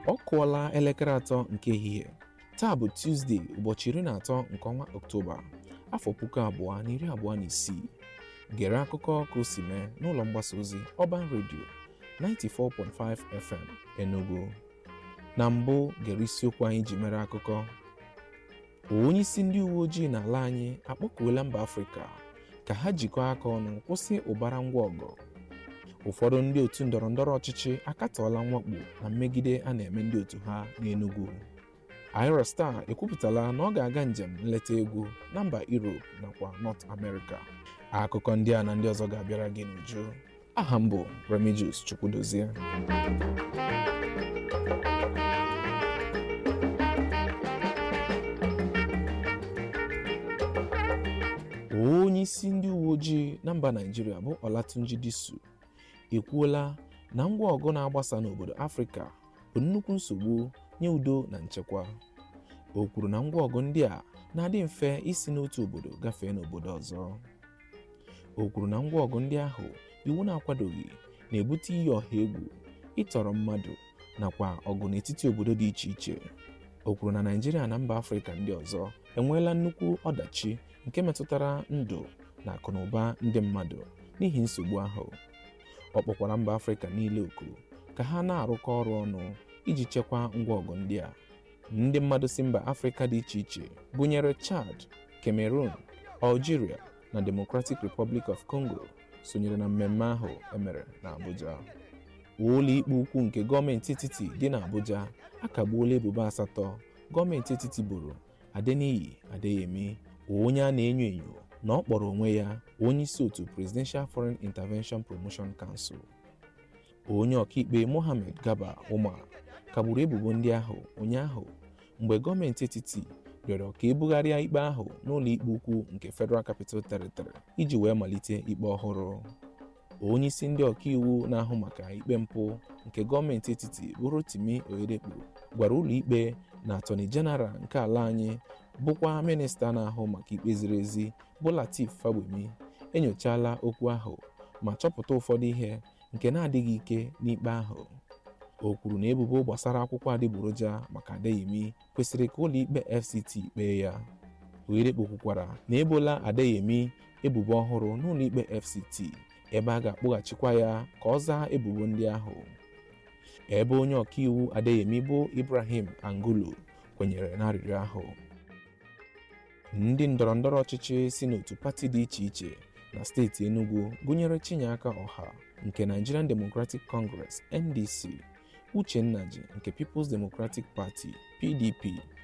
ọ kụọla elekere atọ nke ehihie taa bụ Tuzdee ụbọchị iri na atọ nke ọnwa Ọktoba afọ puku abụọ na iri abụọ na isii gere akụkọ ka o si mee n'ụlọ mgbasa ozi Urban Radio 94.5 FM Enugu na mbụ gere isiokwu anyị ji mere akụkọ onye isi ndị uwe ojii n'ala anyị akpọkuola mba Afrịka ka ha jikọọ aka ọnụ kwụsị ụbara ngwa ọgụ ụfọdụ ndị otu ndọrọ ndọrọ ọchịchị akatọọla mwakpo na mmegide a na-eme ndị otu ha n'Enugu Ayra Star ekwupụtala na ọ ga-aga njem nleta egwu na mba Europe nakwa North America akụkọ ndị a na ndị ọzọ ga-abịara gị n'uju aha m bụ Remigius Chukwudozie onye isi ndị uwe ojii na mba Naịjirịa bụ Olatunji Disu ekwuola na ngwa ọgụ na-agbasa n'obodo Afrịka bụ nnukwu nsogbu nye udo na nchekwa o kwuru na ngwa ọgụ ndị a na-adị mfe isi n'otu obodo gafee n'obodo ọzọ o kwuru na ngwa ọgụ ndị ahụ iwu na-akwadoghị na-ebute iyi ọha egwu ịtọrọ mmadụ nakwa ọgụ n'etiti obodo dị iche iche o kwuru na Naịjirịa na mba Afrịka ndị ọzọ enweela nnukwu ọdachi nke metụtara ndụ na akụnụba ndị mmadụ n'ihi nsogbu ahụ ọ kpọkwara mba Afrịka niile oku ka ha na-arụkọ ọrụ ọnụ iji chekwaa ngwa ọgụ ndị a ndị mmadụ si mba Afrịka dị iche iche gụnyere Chad, Cameroon, Algeria na Democratic Republic of Congo sonyere na mmemme ahụ emere na Abuja ụlọ ikpe ukwu nke gọọmenti etiti dị na Abuja akagbuola ebubo asatọ gọọmenti etiti boro Adeniyi Adeyemi onye a na-enyo enyo na ọ kpọrọ onwe ya onye isi otu Presidential Foreign Intervention Promotion Council onye ọkaikpe Mohammed Garba Umar kagburu ebubo ndị ahụ ụnyaahụ mgbe gọọmenti etiti rịọrọ ka ebugharịa ikpe ahụ n'ụlọ ikpe ukwu nke Federal Capital Territory iji wee malite ikpe ọhụrụ onye isi ndị ọkaiwu na-ahụ maka ikpe mpụ nke gọọmenti etiti bụ Rotimi Oyedekpo gwara ụlọ ikpe na Attorney General nke ala anyị bụkwa minista na-ahụ maka ikpe ziri ezi bụ Lateef Fagbemi enyochala okwu ahụ ma chọpụta ụfọdụ ihe nke na-adịghị ike n'ikpe ahụ o kwuru na ebubo gbasara akwụkwọ adịgboroja maka Adeyemi kwesịrị ka ụlọ ikpe FCT kpee ya Oyedekpo kwukwara na ebola Adeyemi ebubo ọhụrụ n'ụlọ ikpe FCT ebe a ga-akpọghachikwa ya ka ọ zaa ebubo ndị ahụ ebe onye ọkaiwu Adeyemi bụ Ibrahim Angulo kwenyere n'arịrịọ ahụ ndị ndọrọ ndọrọ ọchịchị si n'otu pati dị iche iche na steeti Enugu gụnyere Chinyeaka Ọha nke Nigerian Democratic Congress NDC Uchenna Ji nke People's Democratic Party PDP